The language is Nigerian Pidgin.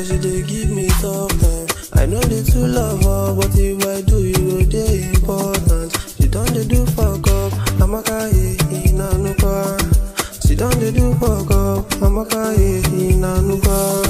but she dey give me tough time. I know dey too love her, but if I do, you go dey important. She don dey do fuck up, Amaka eh, ina nukwa. She don dey do fuck up, Amaka eh, ina nukwa.